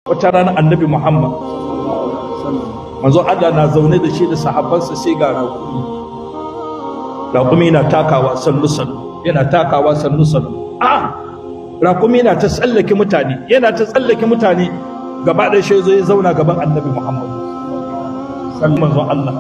wata rana annabi muhammad manzo allah na zaune da shi da sahabbansa sai ga raƙumi raƙumi na takawa sannu sannu yana takawa sannu sannu a raƙumi na ta tsallake mutane yana ta tsallake mutane gaba ɗaya shi zo ya zauna gaban annabi muhammad manzon allah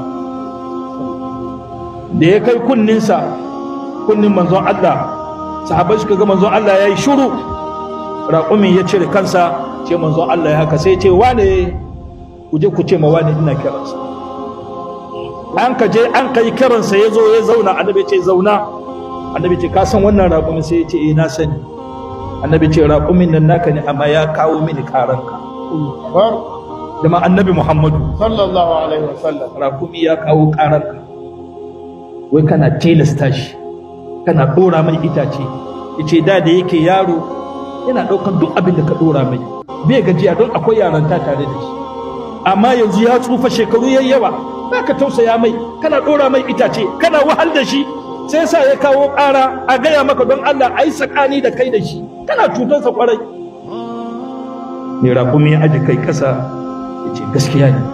da ya kai kunninsa kunnin manzon allah sahabbai suka ga manzon allah ya yi shuru raƙumin ya cire kansa ce manzon Allah ya haka sai ce wane ku je ku ce ma wane ina kiransa an ka je an ka yi kiransa ya zo ya zauna annabi ce zauna annabi ce ka san wannan raƙumin sai ya ce eh na sani annabi ce raƙumin nan naka ne amma ya kawo mini karanka da ma annabi Muhammadu sallallahu alaihi wasallam raƙumi ya kawo karanka wai kana tilasta shi kana ɗora mai itace yace da da yake yaro yana ɗaukar duk abin da ka ɗora mai bai gajiya don akwai yaranta tare da shi amma yanzu ya tsufa shekaru yayi yawa ba ka tausaya mai kana ɗora mai itace kana wahal da shi sai sa ya kawo ƙara a gaya maka don Allah a yi sakani da kai da shi kana cutarsa kwarai mai rakumi ya aji kai ƙasa ya ce gaskiya ne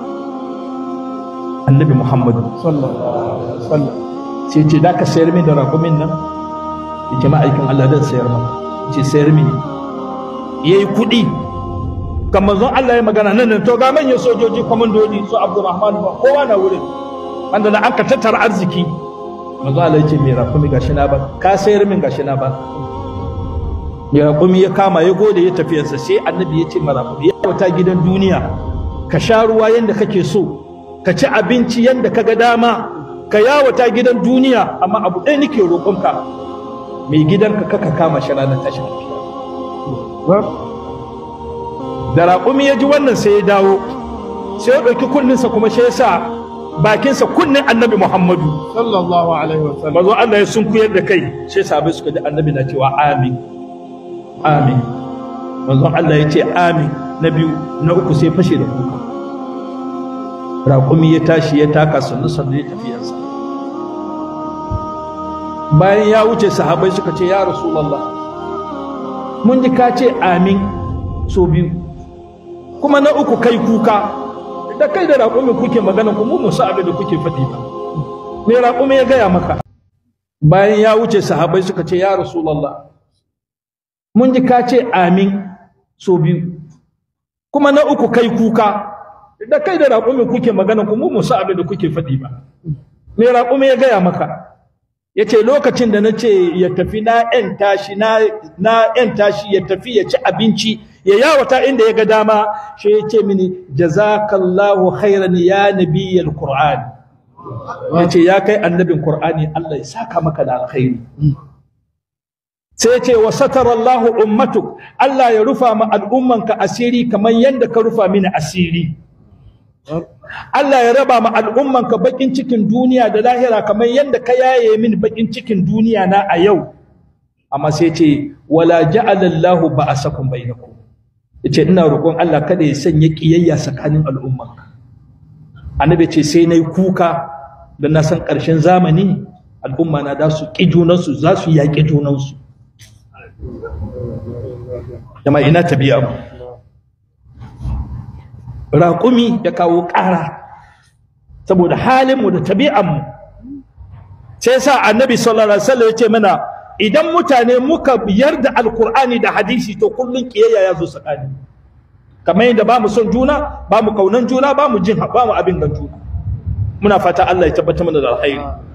annabi muhammadu sallallahu alaihi wasallam sai ce da ka sayar min da rakumin nan ya ce ma'aikin Allah zan sayar maka ce sayar mini ya yi kuɗi kan manzon Allah ya magana nan nan to ga manyan sojoji kwamandoji su Abdulrahman ba kowa na wurin wanda na an ka tattara arziki manzon Allah ya ce mai rakumi gashi na ba ka sayar min gashi na ba mai rakumi ya kama ya gode ya tafiyarsa sai annabi ya ce ma rakumi ya wata gidan duniya ka sha ruwa yanda kake so ka ci abinci yanda ka ga dama ka yawata gidan duniya amma abu ɗaya nake roƙonka mai gidanka kaka kama shi ranar tashin alfiya da raƙumi ya ji wannan sai ya dawo sai ya ɗauki kunninsa kuma shi ya sa bakinsa kunnin annabi muhammadu sallallahu alaihi wasallam mazo Allah ya sunkuyar da kai sai sabai suka ji annabi na cewa amin amin manzon Allah ya ce amin na biyu na uku sai fashe da kuka raƙumi ya tashi ya taka sannu sannu ya tafiyarsa bayan ya wuce sahabai suka ce ya rasulallah mun ji ka ce amin so biyu kuma na uku kai kuka da kai da raƙumi kuke magana ku mu musa abin da kuke faɗi ba me raƙumi ya gaya maka bayan ya wuce sahabai suka ce ya rasulallah mun ji ka ce amin so biyu kuma na uku kai kuka da kai da raƙumi kuke magana ku mu musa abin da kuke faɗi ba me raƙumi ya gaya maka ya ce lokacin da na ce ya tafi na ‘yan tashi na ‘yan tashi ya tafi ya ci abinci ya yawata inda ya ga dama shi ya ce mini jazakallahu khairan ya nabiyyal qur'an ya ce ya kai annabin qur'ani Allah ya saka maka da alkhairi sai ya ce wa satarallahu ummatuk Allah ya rufa ma al'ummanka asiri kamar yadda ka rufa mini asiri Allah ya raba ma al'ummanka bakin cikin duniya da lahira kamar yadda ka yaye min bakin cikin duniya na a yau amma sai ce wala ja'ala Allahu ba'asakum bainakum yace ina roƙon Allah kada ya sanya kiyayya tsakanin al'ummanka annabi ce sai nayi kuka da na san ƙarshen zamani al'umma na da su ƙi junansu za su yaƙi junansu jama'a ina tabi'a mu raƙumi ya kawo ƙara saboda halinmu da tabi'anmu sai sa annabi sallallahu alaihi wasallam ya ce mana idan mutane muka yarda alkur'ani da hadisi to kullun kiyayya ya zo tsakani kamar yadda ba mu son juna ba mu kaunan juna ba mu jin ba mu abin gan juna muna fata Allah ya tabbatar mana da alkhairi